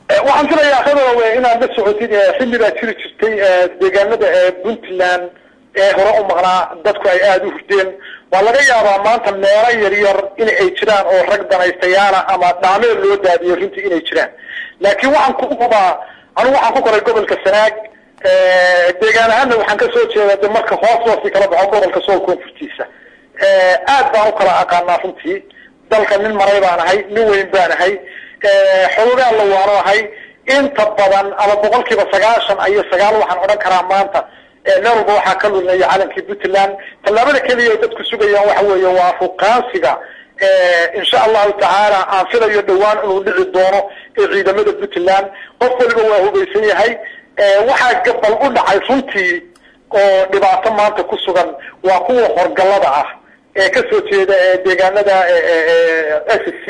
waxaan filayaa khadarowe inaad la socotid xilli baa jiri jirtay deegaanada puntland ee hore u maqnaa dadku ay aada u hurdeen waa laga yaabaa maanta meelo yaryar in ay jiraan oo rag danaystayaala ama dhaameel loo daadiyay runtii inay jiraan laakiin waxaan ku hubaa anigu waxaan ku koray gobolka sanaag deegaan ahaanna waxaan kasoo jeeda de marka hoos loosi kala baxo gobolka sool koonfurtiisa aad baan u kala aqaanaa runtii dalka nin maray baan ahay nin weyn baan ahay xoogaa la waano ahay inta badan ama boqol kiiba sagaashan iyo sagaal waxaan odhan karaa maanta meel walba waxaa ka lulnaya calankii puntland tallaabada keliya ay dadku sugayaan waxa weeye waa fuqaansiga insha allahu tacaala aan filayo dhawaan inuu dhici doono ee ciidamada puntland qof waliba waa hubaysan yahay waxaa gabal u dhacay runtii oo dhibaato maanta ku sugan waa kuwa horgalada ah ee kasoo jeeda deegaanada s c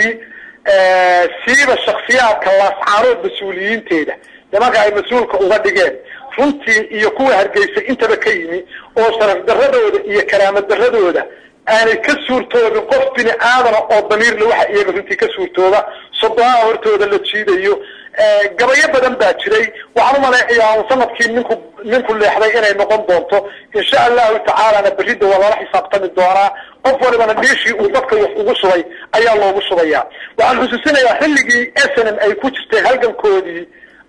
siiba shaksiyaadka laascaanood mas-uuliyiinteeda nimanka ay mas-uulka uga dhigeen runtii iyo kuwa hargeysa intaba ka yimi oo sharaf daradooda iyo karaama daradooda aanay ka suurtoobin qof bini aadana oo damiirle waxa iyaga runtii ka suurtooba sodonaha hortooda la jiidayo gabayo badan baa jiray waxaan umaleecayaa sanadkii ninku ninku leexday inay noqon doonto insha allahu tacaalana berida waa lala xisaabtami doonaa qof walibana dhiishii uu dadka wax ugu shubay ayaa loogu shubayaa waxaan xusuusinayaa xilligii snm ay ku jirtay halgankoodii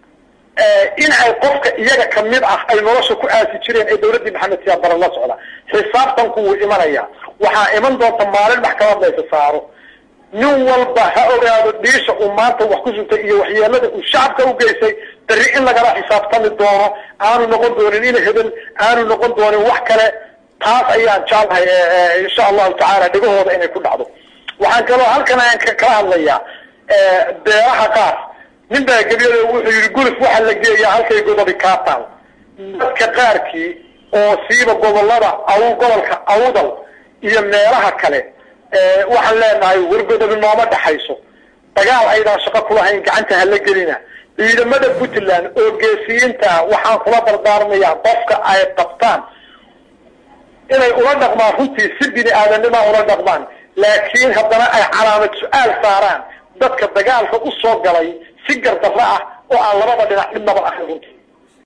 in ay qofka iyaga kamid ah ay nolosha ku aasi jireen ee dawladdii maxamed siyaad baran la socda xisaabtanku wuu imanaya waxaa iman doonta maalin maxkamad laysa saaro nin walba ha ogaado dhiisha uu maanta wax ku sugtay iyo waxyeelada uu shacabka u geystay berri in lagala xisaabtami doono aanu noqon doonin in hebel aanu noqon doonin wax kale taas ayaan jeclahay insha allahu tacaala dhegahooda inay ku dhacdo waxaan kaloo halkan aan kala hadlayaa beeraha qaar nin baa gebyada wuxuu yihi guluf waxaa la geeyaa halkay godobi kaataan dadka qaarkii oo siiba gobolada aw gobolka awdal iyo meelaha kale waxaan leenahay wargodobi nooma dhaxayso dagaal aydaan shaqo kulahayn gacanta hala gelina ciidamada puntland oo geesiyiinta waxaan kula dardaarmayaa qofka ay qabtaan inay ula dhaqmaan runtii si bini aadamnima ula dhaqmaan laakiin haddana ay calaamad su-aal saaraan dadka dagaalka u soo galay si gardarro ah oo aan labada dhinac midnaba ahayn runtii